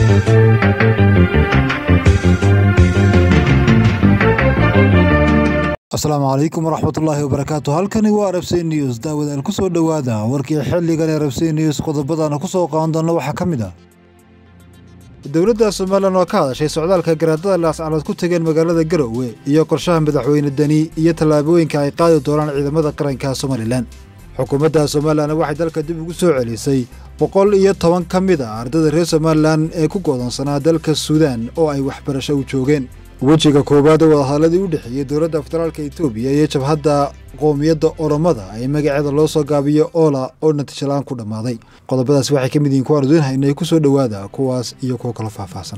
asalaamu calaykum waraxmatullaahi wabarakaatu halkani waa arabsey news daawadaal ku soo dhowaada warkii xilligan ee arabsey news qodobadana ku soo qaadan doonna waxaa ka mid ah dowladda somalilan oo ka hadashay socdaalka garaadada laascanood ku tegeen magaalada garowe iyo qorshaha madaxweyne deni iyo tallaabooyinka ay qaadi doonaan ciidamada qaranka somalilan xukuumadda somalilan waxay dalka dib ugu soo celisay boqol iyo toban ka mid a ardayda reer somalilan ee ku godoonsanaa dalka suudaan oo ay waxbarasho u joogeen wejiga koowaad ee wadahadalladii u dhexeeyey dowladda federaalka etoobiya iyo jabhadda qoomiyadda oromada ee magaceeda loo soo gaabiyo oola oo natiijalaan ku dhammaaday qodobadaas waxay ka mid yihiin kuwaan udiin haynay ku soo dhowaada kuwaas iyo kuwo kalo faahfaahsan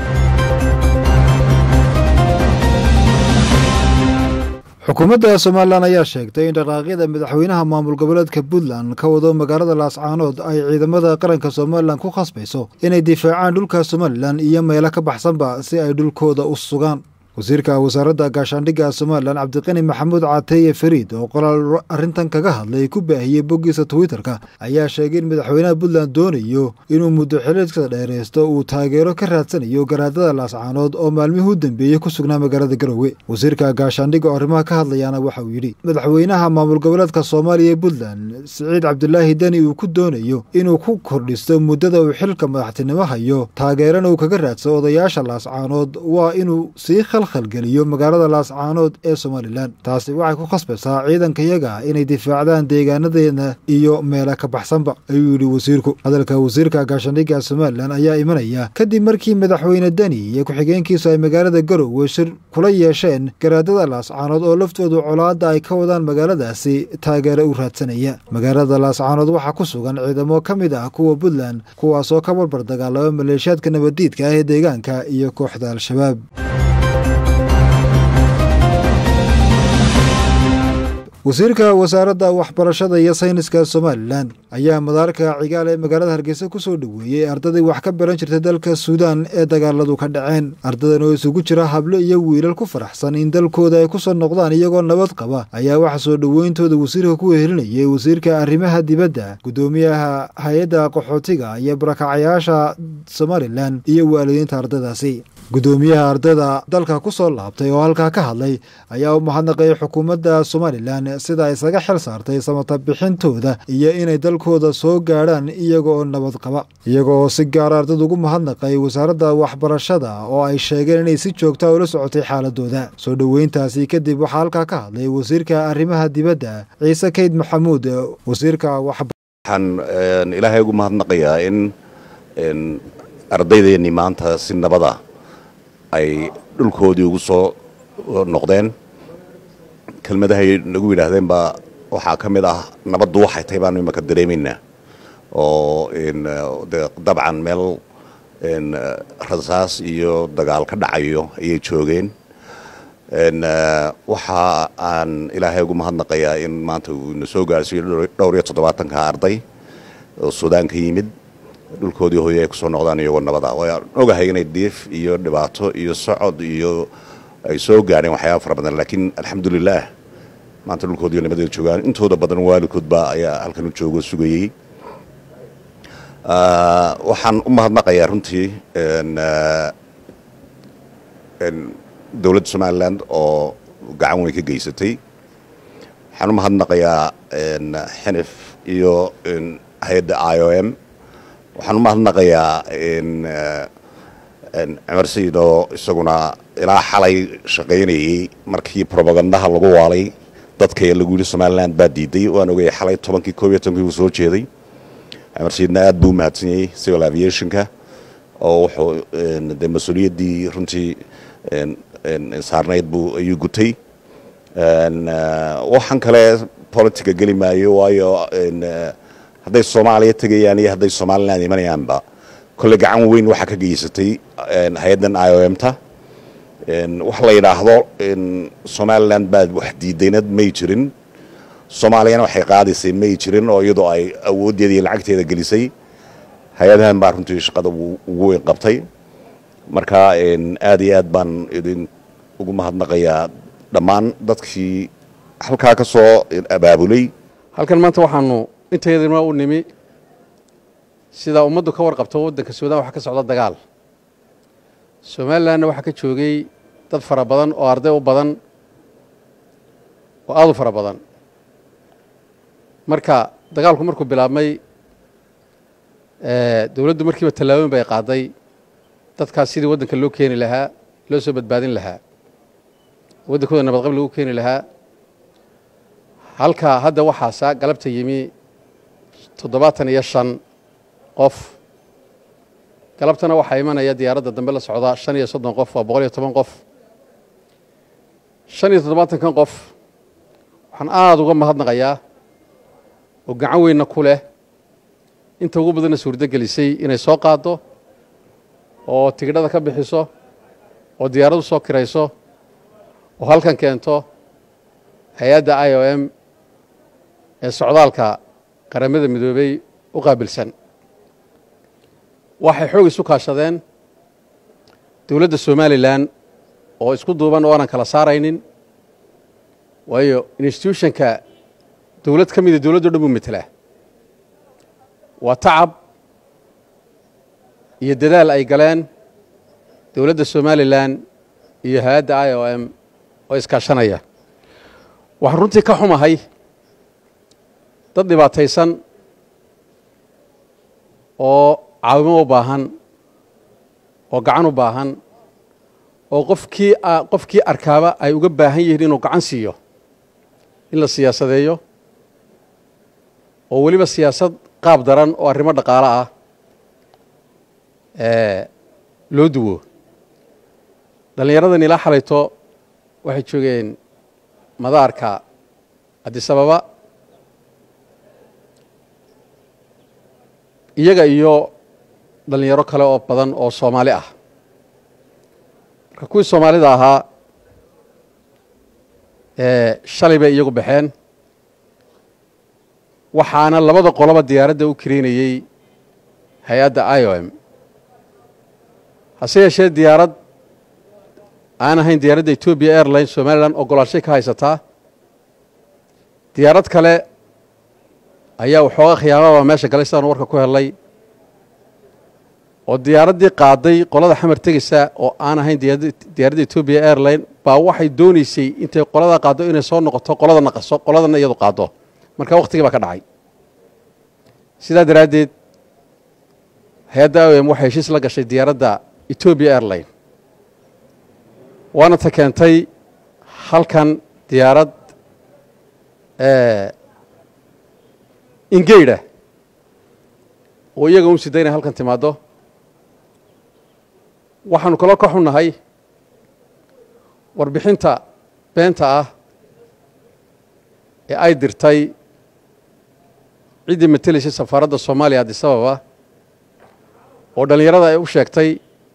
xukuumadda somalilan ayaa sheegtay in dhaqaaqyada madaxweynaha maamul goboleedka puntland ka wado magaalada laascaanood ay ciidamada qaranka somalilan ku khasbayso inay difaacaan dhulka somalilan iyo meelo ka baxsanba si ay dhulkooda u sugaan wasiirka wasaaradda gaashaandhigga somalilan cabdiqani maxamuud cateeye fariid oo qoraal arrintan kaga hadlay ku baahiyey boggiisa twitterka ayaa sheegay in madaxweynaha puntland doonayo inuu muddo xiliedka dheeraysto uu taageero ka raadsanayo garaadada laascaanood oo maalmihii u dambeeyey ku sugnaa magaalada garowe wasiirka gaashaandhigga oo arrimaha ka hadlayaana waxa uu yidhi madaxweynaha maamul goboleedka soomaaliya ee puntland siciid cabdulaahi deni uu ku doonayo inuu ku kordhisto muddada uu xilka madaxtinimo hayo taageerana uu kaga raadsado odayaasha laascaanood waa inuu sii khalgeliyo magaalada laascaanood ee somalilan taasi waxay ku khasbaysaa ciidankayaga inay difaacdaan deegaanadeena iyo meela ka baxsanba ayuu yidhi wasiirku hadalka wasiirka gaashaandhigga somalilan ayaa imanaya kadib markii madaxweyne deni iyo ku-xigeenkiisu ay magaalada garowe shir kula yeesheen garaadada laascaanood oo laftoodu colaadda ay ka wadaan magaaladaasi taageero u raadsanaya magaalada laascaanood waxaa ku sugan ciidamo ka mid ah kuwa puntland kuwaasoo ka barbar dagaalama maleeshiyaadka nabaddiidka ah ee deegaanka iyo kooxda al-shabaab wasiirka wasaaradda waxbarashada iyo sayniska somalilan ayaa madaarka cigaal ee magaalada hargeysa ku soo dhoweeyey ardaday wax ka baran jirtay dalka suudaan ee dagaaladu ka dhaceen ardadan oo isugu jira hablo iyo wiilal ku faraxsan in dalkooda ay ku soo noqdaan iyagoo nabad qaba ayaa waxa soo dhoweyntooda wasiirka ku wehelinayay wasiirka arrimaha dibadda guddoomiyaha hay-adda qaxootiga iyo barakacayaasha somalilan iyo waalidiinta ardadaasi guddoomiyaha ardayda dalka ku soo laabtay oo halkaa ka hadlay ayaa u mahadnaqayay xukuumadda somalilan sida ay isaga xil saartay samata bixintooda iyo inay dalkooda soo gaadhaan iyaga oo nabad qaba iyaga oo si gaara ardayda ugu mahadnaqay wasaaradda waxbarashada oo ay sheegeen inay si joogta ula socotay xaaladooda soo dhoweyntaasi kadib waxaa halkaa ka hadlay wasiirka arrimaha dibadda ciise kayd maxamuud wasiirka waxaan ilaahay ugu mahadnaqayaa in ardaydeennii maanta si nabada ay dhulkoodii ugu soo noqdeen kelmadahay nagu yidhaahdeen baa waxaa ka mid ah nabaddu waxay tahay baanu imaka dareemaynaa oo dabcan meel rasaas iyo dagaal ka dhacayo ayay joogeen waxa aan ilaahay ugu mahadnaqayaa in maanta uu ina soo gaarsiiyo dhowr iyo toddobaatanka arday oo suudaan ka yimid dhulkoodii hooye ay kusoo noqdaan iyagoo nabada waan ogahay inay diif iyo dhibaato iyo socod iyo ay soo gaadheen waxyaaba fara badan laakiin alxamdulilaah maanta dhulkoodiiyo nabadeeda joogaan intooda badan waalidkoodba ayaa halkan u joogo sugayey waxaan u mahadnaqayaa runtii dowladda somalilan oo gacan weyn ka geysatay waxaan u mahadnaqayaa xinif iyo hay-adda i o m waxaan u mahadnaqayaa cumar sayid oo isaguna ilaa xalay shaqaynayey markii robagandaha lagu waalay dadka lagu yidhi somalilan baa diiday waan ogayay xalay tobankii koob iyo tobankii uu soo jeeday cumar sayidna aad buu u mahadsanyaey civil aviationka oo wuxuu dee mas-uuliyaddii runtii saarnayd buu ayuu gutay waxaan kale politica geli maayo waayo hadday soomaaliya tegayaan iyo hadday somalilan imanayaanba kolle gacan weyn waxaa ka geysatay hay-addan i o m ta wax la yidhaahdo somalilan baa wax diidaynad may jirin soomaaliyana waxay qaadaysay may jirin oo iyadoo ay awooddeeda iyo lacagteeda gelisay hay-adahan baa runtii shaqada ugu weyn qabtay marka aad iyo aad baan idin ugu mahadnaqayaa dhammaan dadkii halkaa ka soo abaabulay halkan maanta waxaanu intayadima u nimi sidaa ummaddu ka warqabto waddanka suudaan waxaa ka socda dagaal somalilanna waxaa ka joogay dad fara badan oo arday u badan oo aada u fara badan marka dagaalku markuu bilaabmay dowladdu markiiba tallaabooyin bay qaaday dadkaas sidii waddanka loo keeni lahaa loo soo badbaadin lahaa waddankooda nabadqab lagu keeni lahaa halka hadda waxaasa galabta yimi toddobaatan iyo shan qof galabtana waxaa imanaya diyaaradda dambe la socda shan iyo soddon qof waa boqol iyo toban qof shan iyo toddobaatankan qof waxaan aada uga mahadnaqayaa oo gacan weynna ku leh inta ugu badanna suurdo gelisay inay soo qaaddo oo tigidhada ka bixiso oo diyaaradu soo kirayso oo halkan keento hay-adda i o m ee socdaalka qaramada midoobey u qaabilsan waxay xoog isu kaashadeen dowladda somalilan oo isku duuban oo aanan kala saaraynin waayo institutionka dowlad ka mida dowladdo dhan buu metelaa waa tacab iyo dadaal ay galeen dowladda somalilan iyo hay-adda i o m oo iskaashanaya waxaan runtii ka xumahay dad dhibaataysan oo caawimo u baahan oo gacan u baahan oo qofkii qofkii arkaaba ay uga baahan yihiin inuu gacan siiyo in la siyaasadeeyo oo weliba siyaasad qaab daran oo arrimo dhaqaalo ah loo duwo dhallinyaradan ilaa xalayto waxay joogeen madaarka adisababa iyaga iyo dhallinyaro kale oo badan oo soomaali ah marka kuwii soomaalida ahaa shalay bay iyagu baxeen waxaana labada qoloba diyaaradda u karaynayey hay-adda i o m hase yeeshee diyaarad aan ahayn diyaaradda etoobiya airline somalilan ogolaanshay ka haysataa diyaarad kale ayaa waxooga khiyaamaba meesha galay sidaanu warka ku helnay oo diyaaraddii qaaday qolada xamar tegeysa oo aan ahayn diyaaradda etoobiya airline baa waxay doonaysay intay qoladaa qaaddo inay soo noqoto qolada naqaso qoladana iyadu qaaddo marka wakhtigii baa ka dhacay sidaa daraaddeed hay-adda o m waxay heshiis la gashay diyaaradda etoobiya airline waana ta keentay halkan diyaarad ingeyda oo iyaga un sida inay halkan timaaddo waxaanu kaloo ka xunnahay warbixinta beenta ah ee ay dirtay ciddii matelaysay safaaradda soomaaliya adisababa oo dhallinyarada ay u sheegtay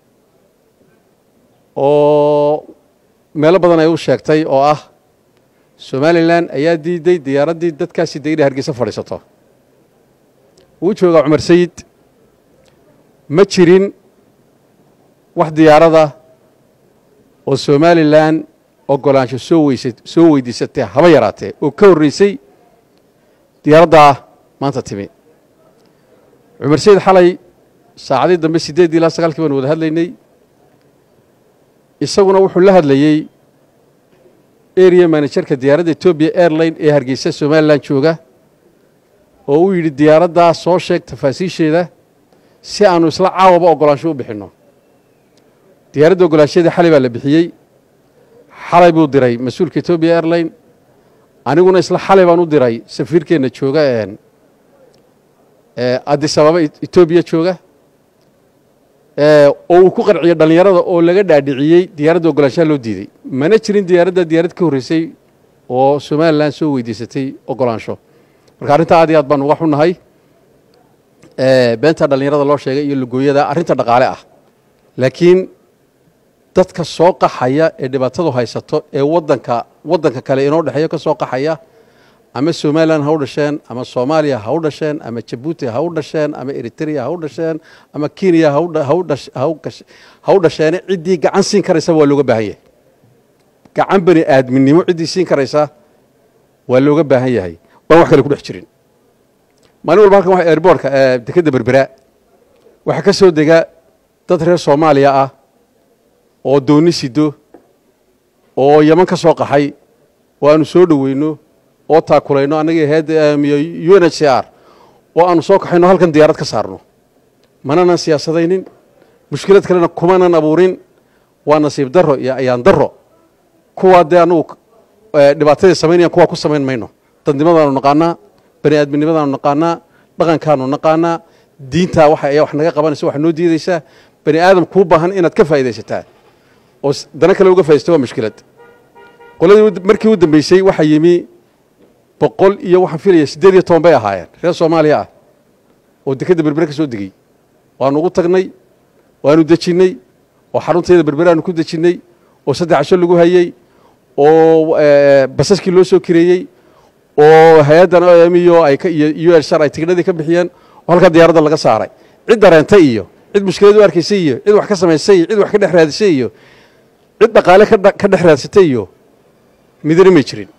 oo meelo badan ay u sheegtay oo ah somalilan ayaa diiday diyaaraddii dadkaasi dee inay hargeysa fadhiisato wuu joogaa cumar sayid ma jirin wax diyaarada oo somalilan ogolaansho soo weysa soo weydiisatee haba yaraatee oo ka horreysay diyaaraddaa maanta timi cumar sayid xalay saacadii dambe siddeeddii ilaa sagaalkii baanu wada hadlaynay isaguna wuxuu la hadlayey area manajerka diyaaradda etoobiya airline ee hargeysa somalilan jooga oo uu yidhi diyaaraddaa soo sheeg tafaasiisheeda si aanu isla caawaba ogolaansho u bixinno diyaaradda ogolaanshadeedii xalay baa la bixiyey xalay buu diray mas-uulka etoobiya airline aniguna isla xalay baan u diray safiirkeenna jooga adisababa etoobiya jooga oo uu ku qanciyo dhallinyarada oo laga dhaadhiciyey diyaaradda ogolaanshaha loo diiday mana jirin diyaaradda diyaarad ka horreysay oo somalilan soo weydiisatay ogolaansho marka arrinta aad iyo aad baan uga xunnahay beenta dhallinyarada loo sheegay iyo lugooyada arrinta dhaqaale ah laakiin dadka soo qaxaya ee dhibaatadu haysato ee wadanka waddanka kale inoo dhexeeyo ka soo qaxaya ama somalilan ha u dhasheen ama soomaaliya ha u dhasheen ama jabuuti ha u dhasheen ama eritrea ha u dhasheen ama kenya ha u dhasheene ciddii gacan siin karaysa waa looga baahan yahay gacan bani aadminimo ciddii siin karaysa waa looga baahan yahay baan wax kale ku dhex jirin maalin walba halkan waa airboortka dekedda berbera waxaa ka soo dega dad reer soomaaliya ah oo dooni sido oo yaman ka soo qaxay oo aanu soo dhoweyno oo taakulayno annaga heed u n h c r oo aanu soo kaxayno halkan diyaarad ka saarno mananan siyaasadaynin mushkilad kalena kumanan abuurin waa nasiib daro iyo ayaan daro kuwaa dee annagu dhibaatadii samaynayaan kuwaa ku samayn mayno dadnimadaanu naqaanaa bani aadminimadaanu naqaanaa dhaqankaanu naqaanaa diintaa waxa ayaa wax naga qabanaysa wax noo diidaysaa bani aadam kuu baahan inaad ka faa'idaysataa oo dana kale uga faa'idaysta waa mushkilad qoladii markii u dambeysay waxaa yimi boqol iyo waxaan filaya siddeed iyo toban bay ahaayeen reer soomaaliya ah oo dekedda berbere ka soo degey waanu ugu tagnay waanu dejinnay oo xarunteeda berbere aanu ku dejinnay oo saddex casho lagu hayey oo basaskii loo soo kireeyey oo hay-addan o m iyo iyo u l shar ay tigidhadii ka bixiyeen oo halkaa diyaaradda laga saaray cid dareentay iyo cid mushkilad u arkaysay iyo cid wax ka samaysay iyo cid wax ka dhex raadisay iyo cid dhaqaale ka dhex raadsatay iyo midna may jirin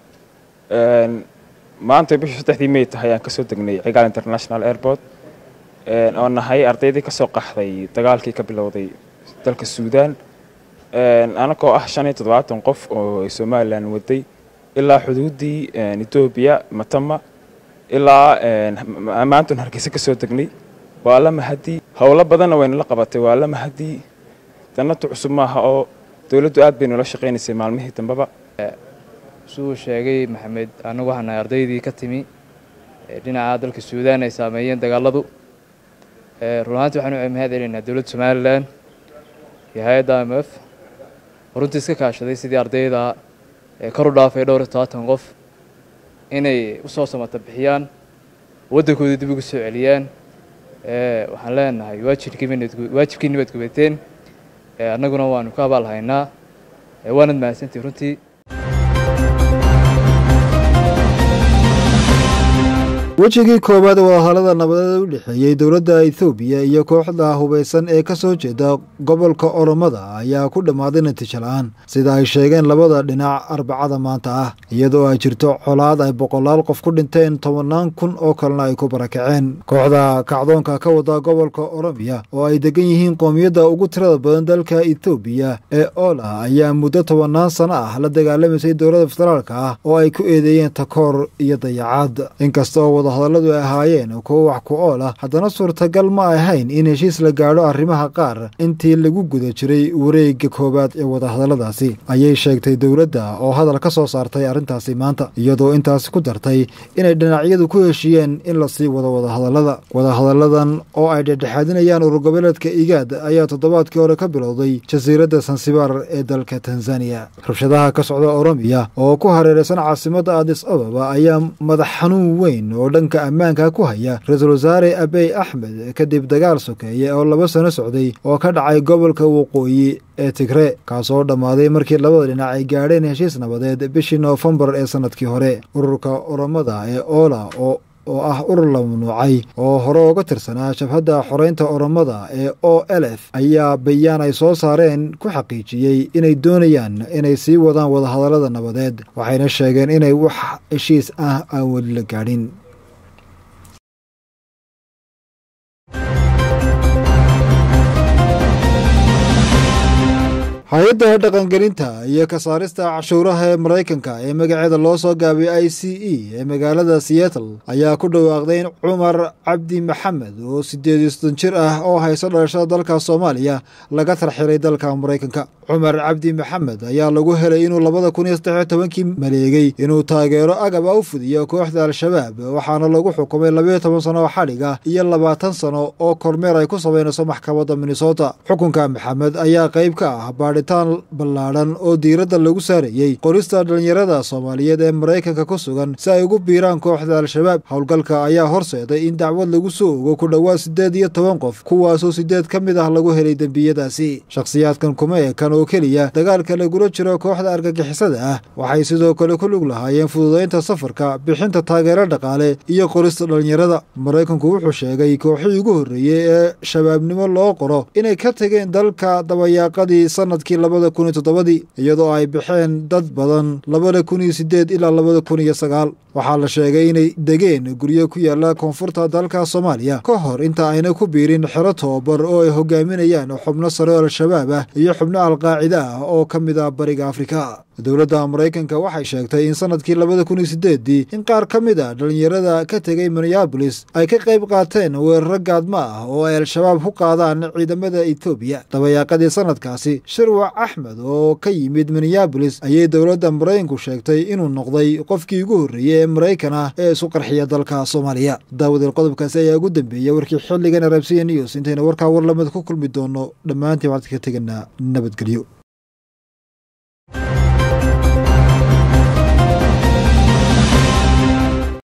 maanta bishii saddexdii may tahay aan kasoo degnay cigaal international airport oo nahay ardaydii ka soo qaxday dagaalkii ka bilowday dalka suudaan anagoo ah shan iyo toddobaatan qof oo somalilan waday ilaa xuduuddii etoobiya matama ilaa maantun hargeysa ka soo degnay waa la mahadii howlo badanna waynala qabatay waa la mahadii danatu cusub maaha oo dowladdu aad bay nula shaqaynaysay maalmihii dambeba siduu sheegay maxamed annagu waxaan nahay ardaydii ka timi dhinaca dalka suudaan ay saameeyeen dagaaladu run ahaantii waxaan u mahad celinaynaa dowladda somalilan iyo hay-adda m f runtii iska kaashaday sidii ardayda kor u dhaafay dhowr iyo todobaatan qof inay usoo samata bixiyaan waddankoodii dib ugu soo celiyaan waxaan leenahay waajibkiini baad gubateen annaguna waanu ka abaal haynaa waanad mahadsantihi runtii wejigii koowaad wadahadalada nabadeed u dhexeeyey dowladda ethoobiya iyo kooxda hubaysan ee ka soo jeeda gobolka oromada ayaa ku dhammaaday natiijo la-aan sida ay sheegeen labada dhinac arbacada maanta ah iyadoo ay jirto colaad ay boqolaal qof ku dhinteen tobannaan kun oo kalena ay ku barakaceen kooxda kacdoonka ka wada gobolka oromiya oo ay degan yihiin qoomiyadda ugu tirada badan dalka ethoobiya ee oola ayaa muddo tobannaan sano ah la dagaalamaysay dowladda federaalka ah oo ay ku eedeeyeen takoor iyo dayacaad inkastoo hadalladu ay ahaayeen kuwo wax ku ool ah haddana suurtagal ma ahayn in heshiis la gaadho arrimaha qaar intii lagu guda jiray wareegga koowaad ee wadahadalladaasi ayay sheegtay dowladda oo hadal ka soo saartay arrintaasi maanta iyadoo intaasi ku dartay inay dhinacyadu ku heshiiyeen in la sii wado wadahadallada wadahadalladan oo ay dhexdhexaadinayaan ururgoboleedka igaad ayaa toddobaadkii hore ka bilowday jasiiradda sansibar ee dalka tanzaniya rabshadaha ka socda oromiya oo ku hareeraysan caasimadda adis ababa ayaa madax xanuun weyn oo dhanka ammaanka ku haya ra-iisul wasaare abey axmed kadib dagaal sokeeye oo laba sano socday oo ka dhacay gobolka waqooyi ee tigre kaasoo dhammaaday markii labada dhinac ay gaadheen heshiis nabadeed bishii noofembar ee sannadkii hore ururka oromada ee oola oo oo ah urur la mamnuucay oo hore uga tirsanaa jabhadda xoreynta oromada ee o elf ayaa bayaan ay soo saareen ku xaqiijiyey inay doonayaan inay sii wadaan wadahadallada nabadeed waxayna sheegeen inay wax heshiis ah aan weli la gaadhin hay-adda dhaqangelinta iyo ka saarista cashuuraha ee maraykanka ee magaceeda loo soo gaabay i c e ee magaalada seattle ayaa ku dhawaaqday in cumar cabdi maxamed oo siddeed iyo soddon jir ah oo hayso dhalashada dalka soomaaliya laga tarxiray dalka maraykanka cumar cabdi maxamed ayaa lagu helay inuu labada kun iyo saddex iyo tobankii maleegay inuu taageero agaba u fudiyo kooxda al-shabaab waxaana lagu xukumay labayo toban sano oo xadhig ah iyo labaatan sano oo kormeer ay ku samaynayso maxkamadda minnesota xukunka maxamed ayaa qayb ka ah baadhitaan ballaadhan oo diiradda lagu saarayey qorista dhallinyarada soomaaliyeed ee maraykanka ku sugan si ay ugu biiraan kooxda al-shabaab howlgalka ayaa horseeday in dacwad lagu soo ogo ku dhowaad siddeed iyo toban qof kuwaasoo siddeed ka mid ah lagu helay dembiyadaasi shakhsiyaadkan kuma ekan oo keliya dagaalka lagula jiro kooxda argagixisada ah waxay sidoo kale ku lug lahaayeen fududaynta safarka bixinta taageero dhaqaale iyo qorista dhallinyarada maraykanku wuxuu sheegay kooxii ugu horreeyey ee shabaabnimo loo qoro inay ka tegeen dalka dabayaaqadii sanadkii labada kun iyo toddobadii iyadoo ay baxeen dad badan labada kun iyo sideed ilaa labada kun iyo sagaal waxaa la sheegay inay degeen guryo ku yaala koonfurta dalka soomaaliya ka hor inta ayna ku biirin xero tobabar oo ay hogaaminayaan xubno sare oo al-shabaab ah iyo xubno alqaacida ah oo ka mid ah bariga afrika dowladda maraykanka waxay sheegtay in sanadkii labada kun iyo sideedii in qaar ka mid a dhallinyarada ka tegay minneabolis ay ka qayb qaateen weeraro gaadma ah oo ay al-shabaab ku qaadaan ciidamada etoobiya dabayaaqadii sanadkaasi shirwac axmed oo ka yimid minneabolis ayay dowladda maraykanku sheegtay inuu noqday qofkii ugu horreeyey ee maraykan ah ee isu qarxiya dalka soomaaliya daawadeel qodobkaasi ayaa ugu dambeeyey warkii xilligan arabsiya news intayna warkaa war lamid ku kulmi doono dhammaantiin waxaan ka teganaa nabadgelyo